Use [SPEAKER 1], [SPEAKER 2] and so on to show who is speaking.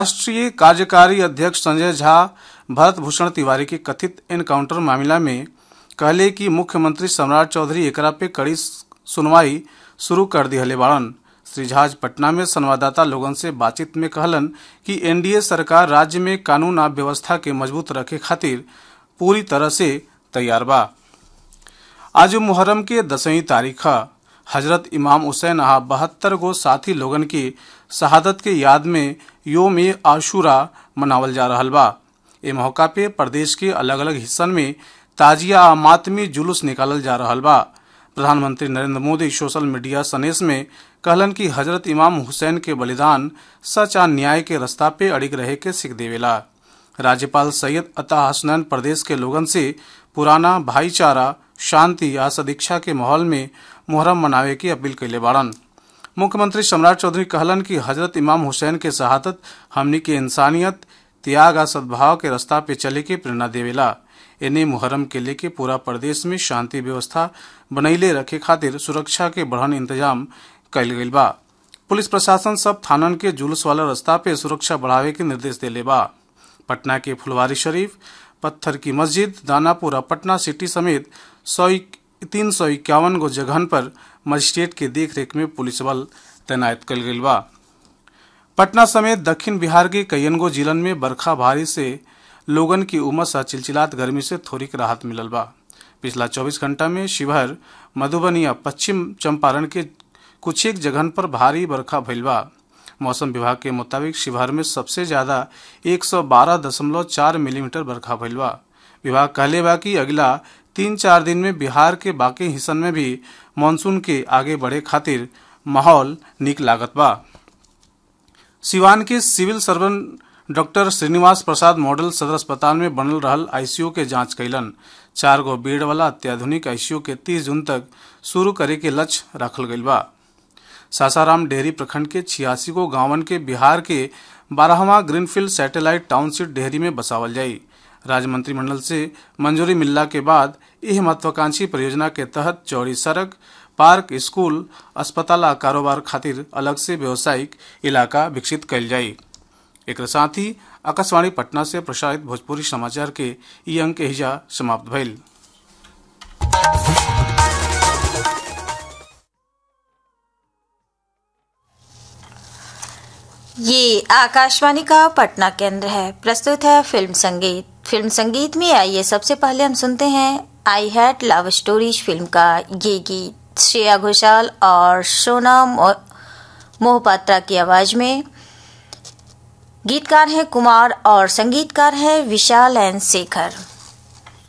[SPEAKER 1] राष्ट्रीय कार्यकारी अध्यक्ष संजय झा भरत भूषण तिवारी के कथित एनकाउंटर मामला में कहले कि मुख्यमंत्री सम्राट चौधरी एकरा पे कड़ी सुनवाई शुरू कर दिहले बाड़न श्री झा आज पटना में संवाददाता लोगन से बातचीत में कहलन कि एनडीए सरकार राज्य में कानून आ व्यवस्था के मजबूत रखे खातिर पूरी तरह से तैयार बा आज मुहर्रम के दसवीं तारीख हजरत इमाम हुसैन आ बहत्तर गो साथी लोगन की शहादत के याद में योम ए आशूरा मनावल जा रहल बा ए मौका पे प्रदेश के अलग अलग हिस्सन में ताजिया आ मातमी जुलूस निकालल जा रहल बा प्रधानमंत्री नरेंद्र मोदी सोशल मीडिया संदेश में कहलन कि हजरत इमाम हुसैन के बलिदान सच आ न्याय के रास्ता पे अड़िग रहे के सीख देवेला राज्यपाल सैयद अता हसनैन प्रदेश के लोगन से पुराना भाईचारा शांति आ सदीक्षा के माहौल में मुहर्रम मनावे की अपील कैले बाड़न मुख्यमंत्री सम्राट चौधरी कहलन कि हजरत इमाम हुसैन के शहादत हमनी के इंसानियत त्याग आ सद्भाव के रास्ता पे चले के प्रेरणा देवेला एने मुहर्रम के लेके पूरा प्रदेश में शांति व्यवस्था बनैले रखे खातिर सुरक्षा के बढ़न इंतजाम कैल गईल बा पुलिस प्रशासन सब थानन के जुलूस वाला रास्ता पे सुरक्षा बढ़ावे के निर्देश देले बा पटना के फुलवारी शरीफ पत्थर की मस्जिद दानापुर और पटना सिटी समेत सौ तीन सौ इक्यावन गो जगहन पर मजिस्ट्रेट के देखरेख में पुलिस बल तैनात कल गईल बा पटना समेत दक्षिण बिहार के कईयन गो जिलन में बरखा भारी से लोगन की उमस आ चिलचिलात गर्मी से थोड़ीक राहत मिलल बा पिछला 24 घंटा में शिवहर मधुबनी आ पश्चिम चंपारण के कुछ एक जगहन पर भारी बरखा भइल बा मौसम विभाग के मुताबिक शिवहर में सबसे ज्यादा 112.4 मिलीमीटर बरखा भइल बा विभाग कहले बा कि अगला तीन चार दिन में बिहार के बाकी हिस्सन में भी मानसून के आगे बढ़े खातिर माहौल निक लागत बा सिवान के civil surgeon doctor Srinivas Prasad model सदर अस्पताल में बनल रहल आईसीयू के जांच कैलन चार गो बेड वाला अत्याधुनिक आईसीयू के 30 जून तक शुरू करे के लक्ष्य रखल गईल बा सासाराम डेहरी प्रखंड के छियासी गो गांवन के बिहार के बारहवा ग्रीनफील्ड सैटेलाइट टाउनशिप डेहरी में बसावल जाई राज्य मंत्रिमंडल से मंजूरी मिलला के बाद यह महत्वाकांक्षी परियोजना के तहत चौड़ी सड़क पार्क स्कूल अस्पताल आ कारोबार खातिर अलग से व्यावसायिक इलाका विकसित कैल जाई एक साथ ही आकाशवाणी पटना से प्रसारित भोजपुरी समाचार के ई अंक एहिजा समाप्त भइल
[SPEAKER 2] ये आकाशवाणी का पटना केंद्र है प्रस्तुत है फिल्म संगीत फिल्म संगीत में आइए सबसे पहले हम सुनते हैं I had love stories film का ये गीत श्रेया घोषाल और सोना मोहपात्रा की आवाज में गीतकार हैं कुमार और संगीतकार हैं विशाल एन शेखर